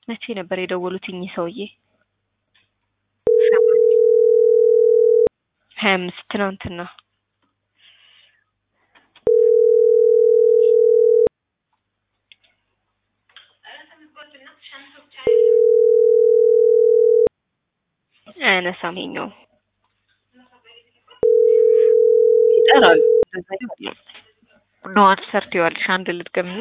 መቼ ነበር የደወሉት እኚህ ሰውዬ? ሀያ አምስት ትናንትና። አያነሳም ይኸኛው ይጠራል። ኖ አንሰር ትይዋለሽ። አንድ ልድገምና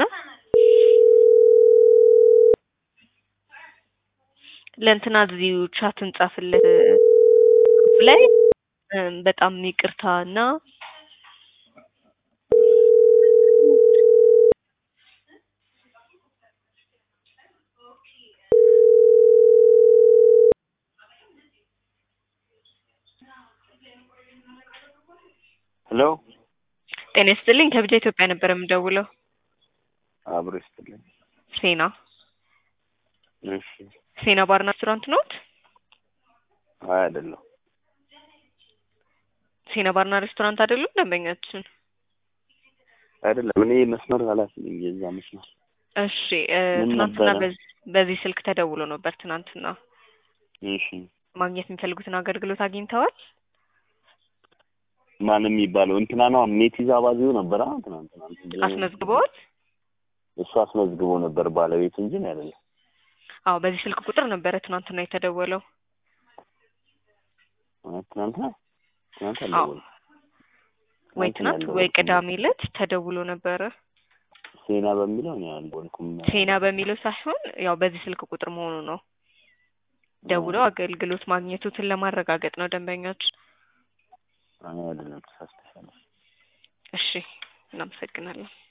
ለእንትና እዚሁ ቻት እንጻፍለት ላይ በጣም ይቅርታ እና ሄሎ ጤና ይስጥልኝ። ከብቻ ኢትዮጵያ ነበር የምደውለው። አብሮ ይስጥልኝ። ሴና እሺ። ሴና ባርና ሬስቶራንት ኖት? አይ አይደለም። ሴና ባርና ሬስቶራንት አይደሉም ደንበኛችን? አይደለም። እኔ መስመር ኃላፊ ነኝ የዛ መስመር። እሺ እ ምን ትናንትና ነበረ? በዚህ በዚህ ስልክ ተደውሎ ነበር ትናንትና። እሺ። ማግኘት የሚፈልጉትን አገልግሎት አግኝተዋል? ማን የሚባለው እንትና ነው ሜቲዛ ባዚው ነበር። አሁን ትናንትና እንትን አስመዝግበዋል? እሱ አስመዝግቦ ነበር ባለቤቱ እንጂ እኔ አይደለም። አዎ በዚህ ስልክ ቁጥር ነበረ ትናንትና የተደወለው። አይ ትናንትና ትናንት አዎ አልደወለም። ወይ ትናንት ወይ አልደወልኩም። ቅዳሜ ዕለት ተደውሎ ነበረ። ሴና በሚለው እኔ አልደወልኩም። ሴና በሚለው ሳይሆን ያው በዚህ ስልክ ቁጥር መሆኑ ነው። ደውለው አገልግሎት ማግኘቱትን ለማረጋገጥ ነው ደንበኞች። አይ አይደለም፣ ተሳስተሻል። እሺ እናመሰግናለን።